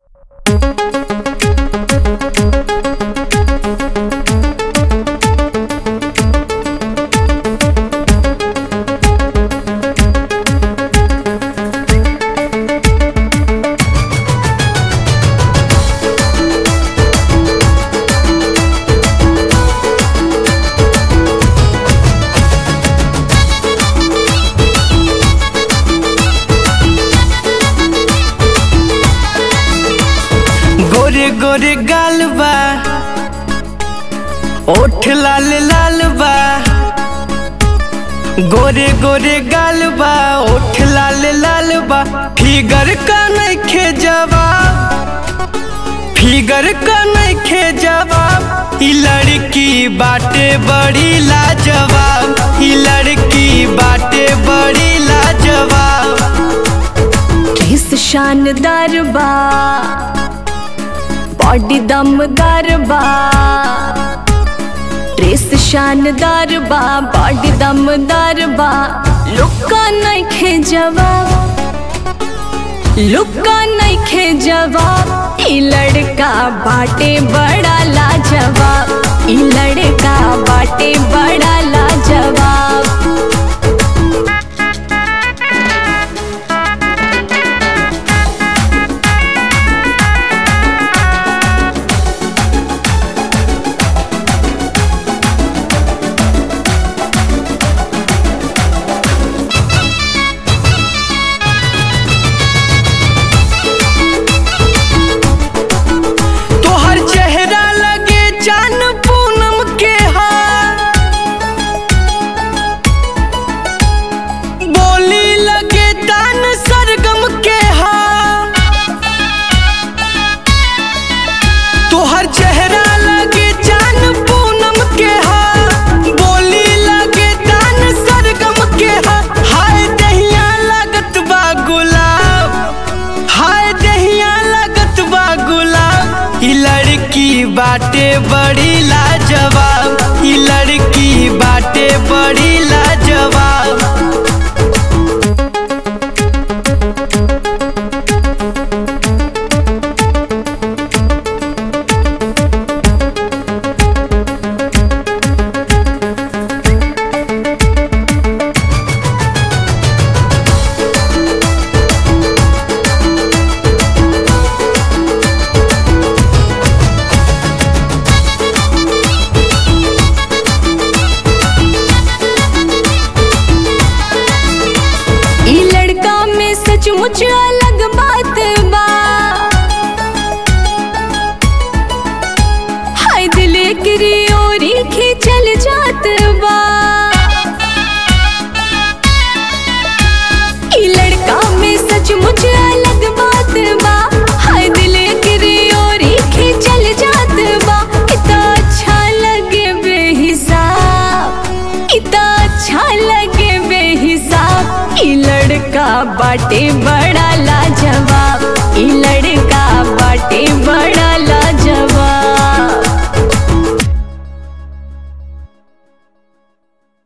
गोरे गोरे गाल बा ओठ लाल लाल बा गोरे गोरे गाल बा ओठ लाल लाल बा फिगर का नइखे जवाब फिगर का नइखे जवाब ई लड़की बाटे बड़ी लाजवाब ई लड़की बाटे बड़ी लाजवाब केस शानदार बा बॉडी दमदार बा ड्रेस शानदार बा बॉडी दमदार बा लुक्का नइखे जवाब लुक्का नइखे जवाब ई लड़का बाटे बड़ा लाजवाब ई लड़का बाटे बड़ा लाजवाब तोहर चेहरा लगे चान पूनम के हार बोली लगे तान सरगम के हार तोहर चेहरा लगे चान पूनम के हार बोली लगे तान सरगम के हार हाय दहिया लागत बा गुलाब हाय दहिया लागत बा गुलाब ई लड़की बाटे बड़ी लाजवाब ई लड़की बाटे बड़ी लाजवाब ई लड़का में सचमुच अलग बात बा हाय दिल एकरी ओरी खींचल जात बा ई लड़का में सचमुच अलग बात बा हाय दिल एकरी ओरी खींचल जात बा इतना अच्छा लगे बेहिसाब इतना अच्छा लगे बेहिसाब ई लड़का बाटे